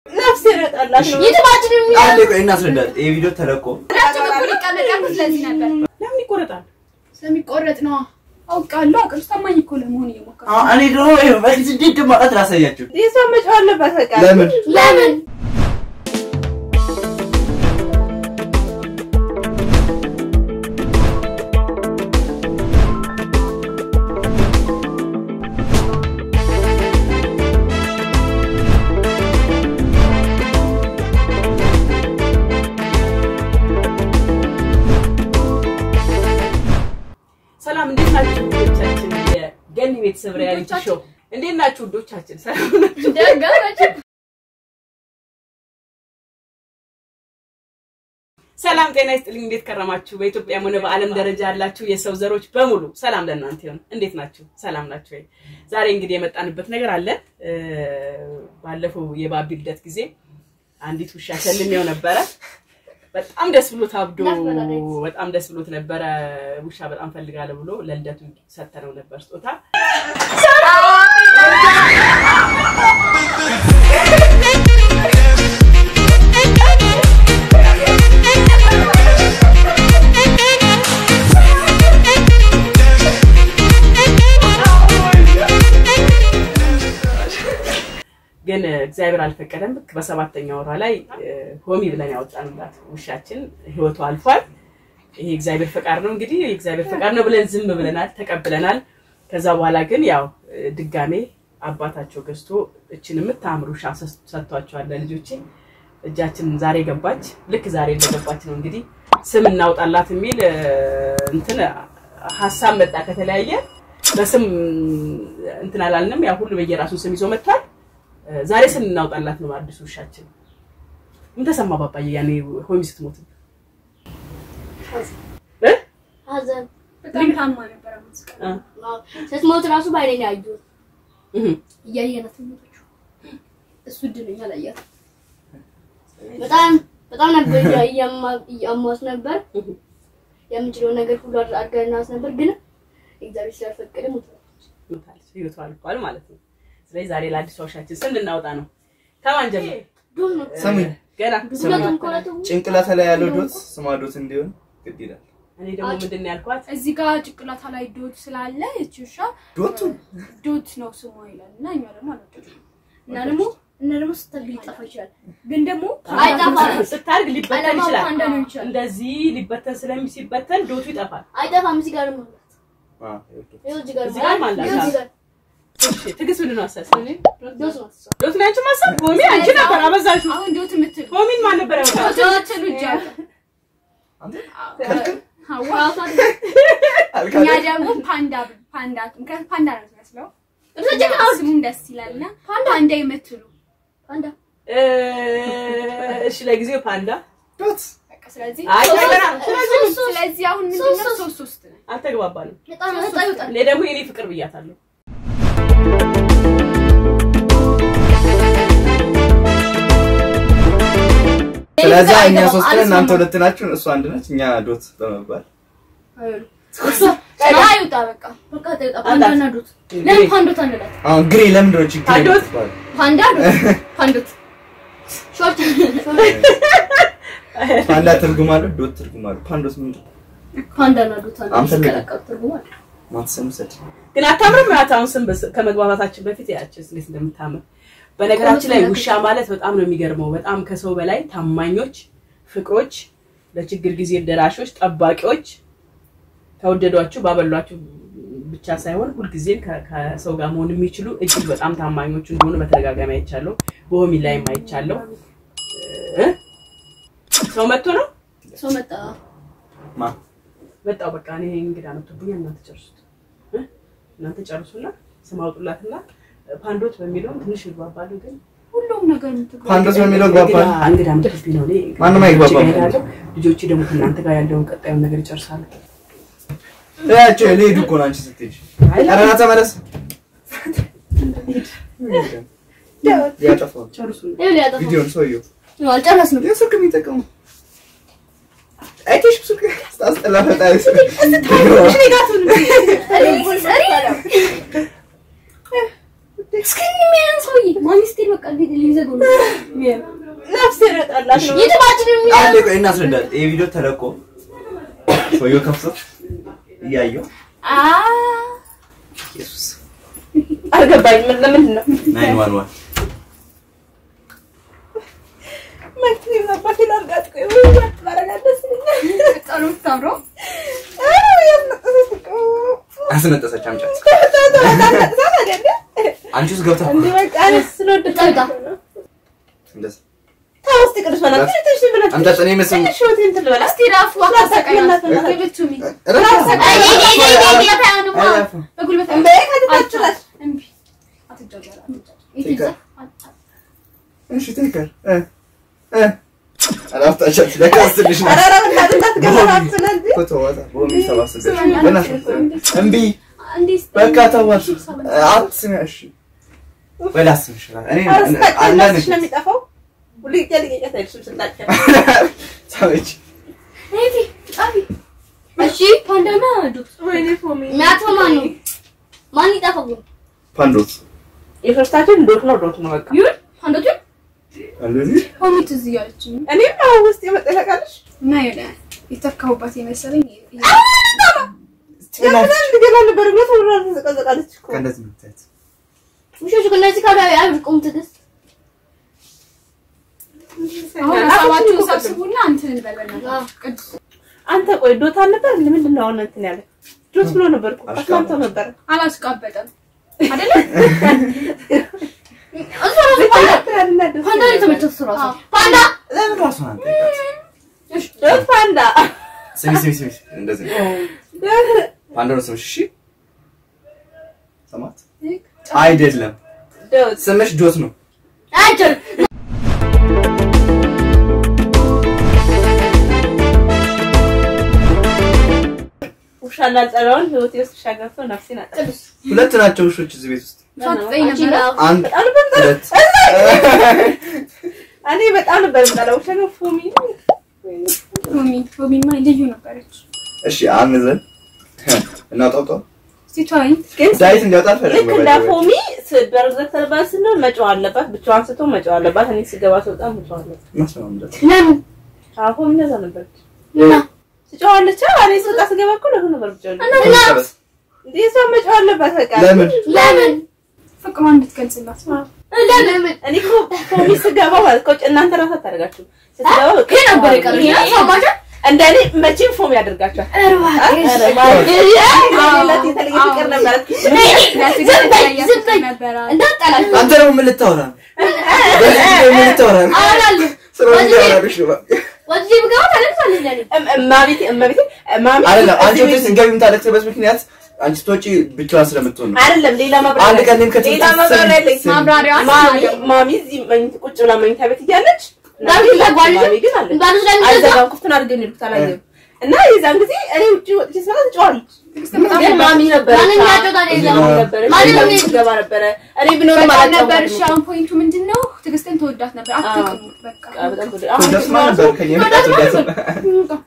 ነፍስ ይረጣላት ነው። ይትባችን አንዴ ቆይ እናስረዳት። ይሄ ቪዲዮ ተለቆ ሁላችን እኩል ይቀመጣሉ። ስለዚህ ነበር ለምን ይቆረጣል? ስለሚቆረጥ ነዋ። አውቃለሁ። አቅርስ ታማኝ እኮ ለመሆን እየሞከርኩ አዎ፣ እኔ ደግሞ ይኸው በዚህ እንዴት እንደማውቃት ላሳያችሁ። የሷ መጫው አለባት በቃ። ለምን ለምን ሰላም እንዴት ናችሁ ውዶቻችን? የገኒ ቤተሰብ ሪያሊቲ ሾው እንዴት ናችሁ ውዶቻችን? ሰላም ናችሁ? ደገመች። ሰላም ጤና ይስጥልኝ። እንዴት ከረማችሁ? በኢትዮጵያም ሆነ በዓለም ደረጃ ያላችሁ የሰው ዘሮች በሙሉ ሰላም ለእናንተ ይሁን። እንዴት ናችሁ? ሰላም ናችሁ ወይ? ዛሬ እንግዲህ የመጣንበት ነገር አለ። እ፣ ባለፈው የባቢ ልደት ጊዜ አንዲት ውሻ ሸልሜው ነበረ። በጣም ደስ ብሎት አብዶ በጣም ደስ ብሎት ነበረ። ውሻ በጣም ፈልጋለሁ ብሎ ለልደቱ ሰተነው ነበር ስጦታ። ግን እግዚአብሔር አልፈቀደም። ልክ በሰባተኛ ወሯ ላይ እ፣ ሆሚ ብለን ያወጣንላት ውሻችን ህይወቱ አልፏል። ይሄ እግዚአብሔር ፈቃድ ነው እንግዲህ የእግዚአብሔር ፈቃድ ነው ብለን ዝም ብለናል፣ ተቀብለናል። ከዛ በኋላ ግን ያው እ፣ ድጋሜ አባታቸው ገዝቶ እችን የምታምር ውሻ ሰስ- ሰጥቷቸዋል ለልጆቼ። እጃችን ዛሬ ገባች። ልክ ዛሬ እንደገባች ነው እንግዲህ ስም እናውጣላት የሚል እ፣ እንትን ሀሳብ መጣ ከተለያየ በስም እንትን አላልንም። ያው ሁሉ በየራሱ ስም ይዞ መጥቷል። ዛሬ ስም እናውጣላት ነው አዲሱ ውሻችን። ምን ተሰማ ባባዬ ያኔ ሆሚ ስትሞት? እ? ሀዘን በጣም ታማ ነበረ። ሙዚቃ አ፣ ስትሞት ራሱ በአይኔ ነው ያየሁት። እህ፣ እያየናት ሞተችው። እሱ እድለኛ ላያት በጣም በጣም ነበር እያ- እያማ- እያሟት ነበር። እህ። የምንችለው ነገር ሁሉ አድር- አድርገናት ነበር፣ ግን እግዚአብሔር ስላልፈቀደ ሞታለች። ሞታለች። ህይወቷ አልፏል ማለት ነው። ስለዚህ ዛሬ ለአዲሱ ውሻችን ስም ልናወጣ ነው። ከማን ጀምር? ዶት ነው ስሙኝ፣ ገና ሁለቱም ከሁለቱም ጭንቅላታ ላይ ያለው ዶት ስሟ ዶት እንዲሆን ግድ ይላል። እኔ ደግሞ ምንድን ነው ያልኳት? እዚህ ጋር ጭቅላታ ላይ ዶት ስላለ እቺ ውሻ ዶቱ ዶት ነው ስሟ ይላል እና እኛ ደግሞ አልወደድንም እና ደግሞ እና ደግሞ ስትል ሊጠፋ ይችላል ግን ደግሞ አይጠፋም ስታድግ ሊበተን ቀለማ ይችላል። ፓንዳ ነው ይችላል እንደዚህ ሊበተን ስለሚ ሲበተን ዶቱ ይጠፋል። አይጠፋም። እዚህ ጋር ነው ማለት አ፣ ይኸው ይኸው እዚህ ጋር እዚህ ጋር ማለት ማለት ይኸው እዚህ ጋር እሺ፣ ትዕግስት ምንድን ነው አሳሰብ? ዶት ነው እሷ። ዶት ነው ያንቺ ማሰብ? ሆሚ አንቺ ነበር አበዛሽው። አሁን ዶት የምትል ሆሚን ማን ነበር ያወጣው? ዶት የምትሉ እጅ አለ አንተ ሀዋ ራሷ እኛ አልካለ ደግሞ ፓንዳ ፓንዳ ምክንያቱም ፓንዳ ነው የሚመስለው እርሶች እና ስሙም ደስ ይላል እና ፓንዳ የምትሉ ፓንዳ እ፣ እሺ ለጊዜው ፓንዳ ዶት በቃ ስለዚህ አይ ሶስት- ገና ስለዚህ ስለዚህ አሁን ምንድን ነው ሶስት- ሶስት ሶስት ነው አልተግባባንም። በጣም ነጣ ይወጣል። እኔ ደግሞ የኔ ፍቅር ብያታለሁ። ስለዚህ እኛ ሶስት ነን፣ እናንተ ሁለት ናችሁ፣ እሱ አንድ ነች። እኛ ዶት በመባል አይውጣ በቃ በቃ ተውጣ። ፓንዳና ዶት ለምን ፓንዶት አንላት? አሁን ግሬ ለምንድን ነው ችግር ፓንዶት? የምትባለው? ፓንዳ ዶት ፓንዶት ሾርት ሾርት ፓንዳ ትርጉም አለው፣ ዶት ትርጉም አለው። ፓንዶት ምንድን ነው? ፓንዳና ዶት አንድ አንፈልግም። ሲቀላቀሉ ትርጉም አለ። ማትሰሙ ሰድ ግን አታምርም? ናት አሁን ስም በስ- ከመግባባታችን በፊት ያችን እንዴት እንደምታምር በነገራችን ላይ ውሻ ማለት በጣም ነው የሚገርመው። በጣም ከሰው በላይ ታማኞች፣ ፍቅሮች፣ ለችግር ጊዜ ደራሾች፣ ጠባቂዎች ከወደዷችሁ ባበሏችሁ ብቻ ሳይሆን ሁልጊዜም ከ- ከሰው ጋር መሆን የሚችሉ እጅግ በጣም ታማኞች እንደሆኑ በተደጋጋሚ አይቻለሁ። በሆሚ ላይም አይቻለሁ። እ? ሰው መጥቶ ነው ሰው መጣ። ማ መጣው። በቃ እኔ እንግዳ መጥቶብኛል። እናንተ ጨርሱት እ? እናንተ ጨርሱና ስም አውጡላትና ፓንዶት በሚለውም ትንሽ ይግባባሉ ግን ሁሉም ነገር የምትሉ ፓንዶት በሚለው ግባባል። እንግዳ- እንግዳ መጥቶብኝ ነው። እኔ ማንም አይግባባም። ልጆቼ ጋር እሄዳለሁ። ልጆቼ ደግሞ ከእናንተ ጋር ያለውን ቀጣዩን ነገር ይጨርሳሉ። ያቸው ሊሄዱ እኮ ነው አንቺ ስትሄጂ። አይ ኧረ ና ተመለስ። ያጠፋው ጨርሱ። ይኸው ሊያጠፋ ቪዲዮን ሰውየው ነው። አልጨረስንም። ይህ ስልክ የሚጠቀሙ አይቴሽ ስልክ ስታስጠላ ፈጣሪ እስኪ የሚያየን ሰውዬ ማን ስትሄድ በቃ እንዴት ሊዘገው ነው ነፍስ ይረጣላት ነው የትባችን አንዴ ቆይ እናስረዳት። ይሄ ቪዲዮ ተለቆ ሰውየው ከፍቶ እያየው ኢየሱስ አልገባኝም። ምን ለምንድን ነው ናይን ዋን ዋን መክሊት ነበር ሲላርጋት ቆይ ወይ ማረጋት ደስ ይለኛል። በጣም ነው የምታምረው። አስነጠሰች። አምጫት አንቺ ውስጥ ገብታ እንዲህ በቃ ስለወደድኩ ጠጣ። እንደዚህ ተው እስኪ ቅዱስ በላት ትንሽ ብላት አምጫት። እኔ መስሎኝ ትንሽ ህይወቴን እንትን ልበላት እስቲ ራሱ አታሰቃያት። Give it to me። እረፍ። አይ፣ አይ፣ አይ፣ አይ፣ አይ፣ አይ፣ አይ፣ አይ፣ አይላፋ። በጉልበት እንዴ ከተታችላል እምቢ። አትጃጃል፣ አትጃጃል። የት ይዛ? እሺ ቴከር እ እ አላፍታቻች ለካስ ትንሽ ነው ኧረ ኧረ በእናትህ እንዳትገባባት ነው እንጂ እኮ ተዋታ ቦሚ ሰባስበሽ በእናትሽ እምቢ እንዴት በቃ ተዋት አትስሚ እሺ ወይ ላስምሽ እኔ ኧረ ስታጭ አንዳንድ ነፍስሽ ነው የሚጠፋው ሁሉ ይጨልቀኛት አይደለም ስታጭ ሰዎች እህቴ፣ ጣቢ። እሺ ፓንዳና ዱት ወይኔ ፎሚ የሚያጥፈው ማን ነው? ማን ይጠፋው? ፓንዶት የሶስታችን ዶት ነው ዶት ነው በቃ ይሁን ፓንዳቱ እንደዚህ ሆሚ ትዝ እያለችኝ እኔም ነው ውስጥ የመጣ ታውቃለች እና የሆነ የተካሁባት የመሰለኝ ገና ነበር ብሎ ተብሎ ተዘቀዘቃለች እኮ ከእንደዚህ ነው የምታያት ውሾቹ ከእነዚህ ካሉ አያብቁም። ትዕግስት አሁን ሀሳባችሁን ሰብስቡና እንትን እንበል በእናትህ። ቅዱስ አንተ ቆይ ዶት አልነበር እንደ ምንድን ነው አሁን እንትን ያለ ዶት ብሎ ነበር እኮ አስማምተው ነበር አላስቃበጠም አይደለ? እሱ ራሱ ፓንዳ ፓንዳ ነው የተመቸው እሱ ራሱ ፓንዳ ለምን ራሱን አንጠይቃት ዶት ፓንዳ ስሚ ስሚ ስሚ እንደዚህ ፓንዶ ነው ስምሽ እሺ ሰማት አይደለም ዶት ስምሽ ዶት ነው አይቻልም። ውሻ እንዳልጠላውን ህይወቴ ውስጥ ውሻ ገብቶ ነፍሴን አጠፋ ቅዱስ ሁለት ናቸው ውሾች እዚህ ቤት ውስጥ ሳትጠይቅ አንቺ ነበረ? ነው። አንድ ሁለት እኔ በጣም ነበር የምጠላው ውሻ ግን ፎሚ ሆሚ ሆሚማ ልዩ ነበረች። እሺ አንዘን እናውጣውጣው እስቲ ተወኝ። ግን ዳዊት እንዲያወጣ ልክ አልፈልግም እንደ ፎሚ በር ዘግተንባት ስንል መጫው አለባት ብቻዋን ስትሆን መጫው አለባት እኔ ስገባ ስወጣ መጫው አለባት ማስማምዳት ለምን አዎ ፎሚ እንደዛ ነበረች እና ትጫዋለች እኔ ስወጣ ስገባ እኮ ለሁ ነበር ብቻ እንዴ እሷ መጫው አለባት በቃ ለምን ለምን ፍቅሯን እንድትገልጽላት ለምን እኔ እኮ ፎሚ ስገባ ማለት እኮ እናንተ ራሱ አታደርጋችሁ ስትገባ በቃ ይሄ ነበር የቀረሽ ይሄ- ሰማሽ? እንደኔ መቼም ፎሚ ያደርጋቸዋል ኧረ እባክሽ። ኧረ ማለት አዎ። ሌላት የተለየ ፍቅር ነበረት ዝም በይ ዝም በይ ነበራል። እንዳትጠላሽ አንተ ደግሞ ምን ልታወራ ነው? በዚህ ጊዜ ምን ልታወራ ነው? አወራለሁ ስለምን ሊያወራብሽ ነው? ወዲህ ብገባ ታለቅሳለች ለኔ እማቤቴ እማቤቴ ማሚ አይደለም አንቺ እዚህ ወደ ቤት- ስትገቢ የምታለቅስበት ምክንያት አንቺ ስትወጪ ብቻዋን ስለምትሆን ነው። አይደለም ሌላ ማብራሪያ አንድ ቀን እኔም ከትምህርት ሌላ ማብራሪያ አለኝ። ስም- ማብራሪያ ማሚ ማሚ እዚህ መኝታ ቁጭ ብላ መኝታ ቤት እያለች ዳዊት ይዘጋዋል። ማሚ ግን አለች ባሉ ስለሚዘጋ አልዘጋም ክፍቱን አድርገን ነው የሄድኩት አላየሁም እና የዛን ጊዜ እኔ ውጭ ወጥቼ ስመጣ ትጫዋለች ግን ማሚ ነበረች ማንም የሚያጫውታት የለም። ማሚ ነበረች ማንም ማሚ የለም። ትገባ ነበረ እኔ ብኖር በጣም ማለት ነበር። እሺ አሁን ፖይንቱ ምንድን ነው? ትዕግስትን ተወዳት ነበር። አትቅሙ በቃ በጣም ትወደ- አሁን ትወዳትማ ነበር ከእኛ የመጣች ትወዳት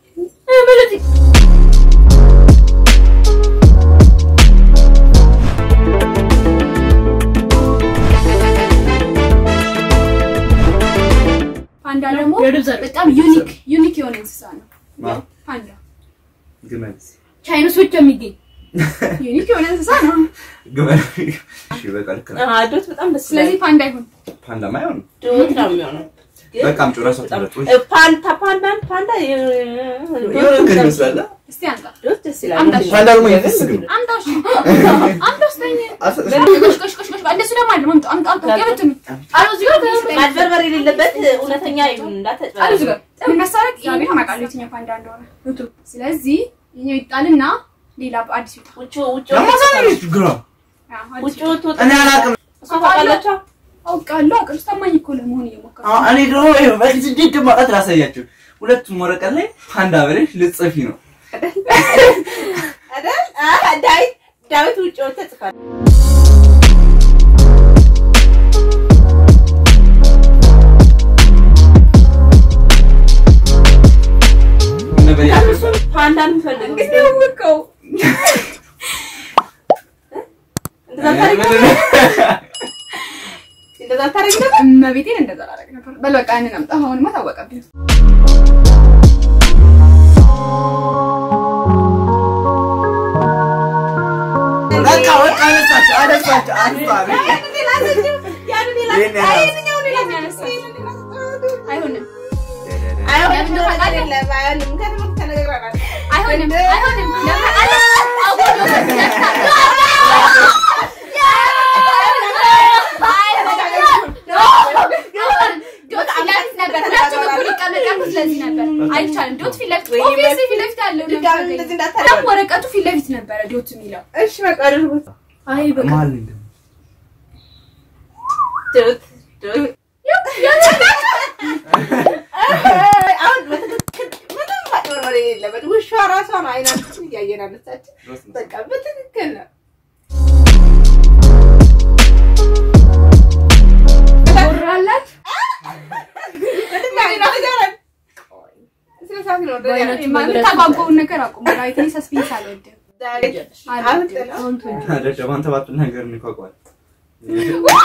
ፓንዳ ደግሞ የዱር ዘር በጣም ዩኒክ ዩኒክ የሆነ እንስሳ ነው። ማ? ፓንዳ ግመል ቻይኖስ ብቻ የሚገኝ ዩኒክ የሆነ እንስሳ ነው። ግመል እሺ በቃ ልክ ነው። አዎ፣ ዶት በጣም ደስ ይላል ስለዚህ ፓንዳ ይሁን። ፓንዳማ አይሆንም። ዶት ነው የሚሆነው ግን በቃ አምጪው እራሷ ትምረጥ ወይ? እ፣ ፓንታ ፓንዳን ፓንዳ የሆነ ነገር ይመስላል። አ? እስቲ አምጣ ዶት ደስ ይላል አምጣሽ። ፓንዳ ደግሞ የሚፈስግ ነው። አምጣው። እሺ አምጣው ስተኝ አልሰጥሽም? ቆሽ ቆሽ ቆሽ ቆሽ እንደሱ ደግሞ አይደለም። አምጣው አምጣው አምጣው ያበትን አሉ እዚህ ጋር ማጭበርበር የሌለበት እውነተኛ ይሁን አሉ እዚህ እንዳትጨበርበር ጋር መሳረቅ ያቤት አማቃለሁ የትኛው ፓንዳ እንደሆነ። ስለዚህ ይሄው ይጣልና ሌላ በአዲስ ይውጣ። ውጭ ውጭ ለማሳመን ችግሯ አዎ፣ አዲስ ውጭ ይውጣ። ወጥቶ እኔ አላውቅም። እሷ ታውቃለች አውቃለሁ አውቃለሁ። ታማኝ እኮ ለመሆን እየሞከርኩ አዎ፣ እኔ ደግሞ ይኸው በዚህ ስድስት ማውጣት ላሳያችሁ። ሁለቱም ወረቀት ላይ ፓንዳ ብለሽ ልጽፊ ነው። አይደል? አዎ፣ ዳዊት ዳዊት ውጭ ወጥቶ ጽፋል። እነ በሌላ እሱን ፓንዳን የምፈልገው እንግዲህ ያወቀው እንደዛ ታሪክ ታደርግ ነበር? እመቤቴን እንደዛ ላደርግ ነበር። በል በቃ ያንን አምጣ። አሁንማ ታወቀብኝ። በቃ በቃ አነሳቸው አነሳቸው አንሷ ይሄን ያህል አይሆንም አይሆንም ለምን እንደሆነ ታውቃለህ? አይደለም፣ አይሆንም። ምክንያቱም ተነጋግረናል። አይሆንም አይሆንም። ለምን አለ አውቆ ዶት ፊት ለፊት ነበር። ሁላችንም እኩል ይቀመጥ ያልኩት ስለዚህ ነበር። አይቻልም። ዶት ፊት ለፊት ኦብቪየስሊ ፊት ለፊት ያለው ድጋሚ እንደዚህ እንዳታደርግ። ደግሞ ወረቀቱ ፊት ለፊት ነበረ ዶት የሚለው እሺ በቃ አድርጉት። አይ በቃ መሀል ላይ ደግሞ ዶት ዶት አሁን በትክክል ምንም ማጭበርበር የሌለበት ውሻ ራሷን አይናችን እያየን አነሳችን። ሮስ ነው። በቃ በትክክል ነው። ወራላት ስነ ስርዓት ነው። የምታጓጓውን ነገር አቁሙ። ራይት እኔ ሰስፔንስ አልወድም። አሁን አይደለም አንተ ባቱ ነገር እንኳቋል